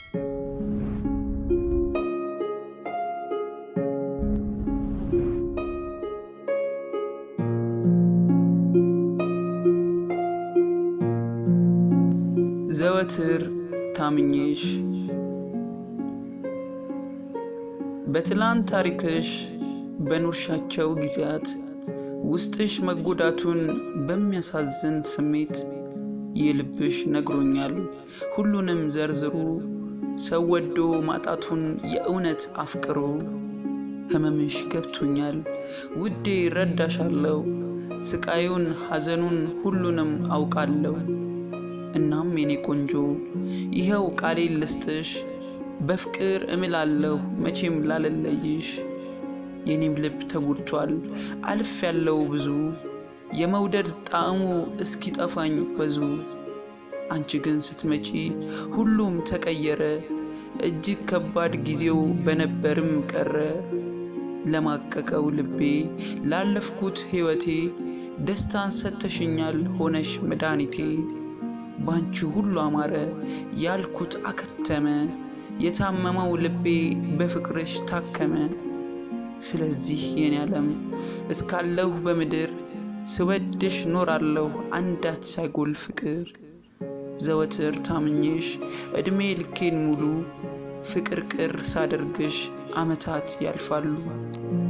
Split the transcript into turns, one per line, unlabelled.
ዘወትር ታምኜሽ በትላንት ታሪክሽ በኖርሻቸው ጊዜያት ውስጥሽ መጎዳቱን በሚያሳዝን ስሜት የልብሽ ነግሮኛል ሁሉንም ዘርዝሩ ሰው ወዶ ማጣቱን የእውነት አፍቅሮ ህመምሽ ገብቶኛል ውዴ ረዳሻለሁ ስቃዩን ሐዘኑን ሁሉንም አውቃለሁ እናም የኔ ቆንጆ ይኸው ቃሌን ልስጥሽ በፍቅር እምላለሁ መቼም ላለለይሽ የኔም ልብ ተጎድቷል አልፍ ያለው ብዙ የመውደድ ጣዕሙ እስኪጠፋኝ ወዙ አንቺ ግን ስትመጪ ሁሉም ተቀየረ እጅግ ከባድ ጊዜው በነበርም ቀረ ለማቀቀው ልቤ ላለፍኩት ሕይወቴ ደስታን ሰተሽኛል ሆነሽ መድኃኒቴ ባንቺ ሁሉ አማረ ያልኩት አከተመ የታመመው ልቤ በፍቅርሽ ታከመ ስለዚህ የኔ ዓለም እስካለሁ በምድር ስወድሽ ኖራለሁ አንዳች ሳይጎል ፍቅር ዘወትር ታምኜሽ ዕድሜ ልኬን ሙሉ ፍቅር ቅር ሳደርግሽ ዓመታት ያልፋሉ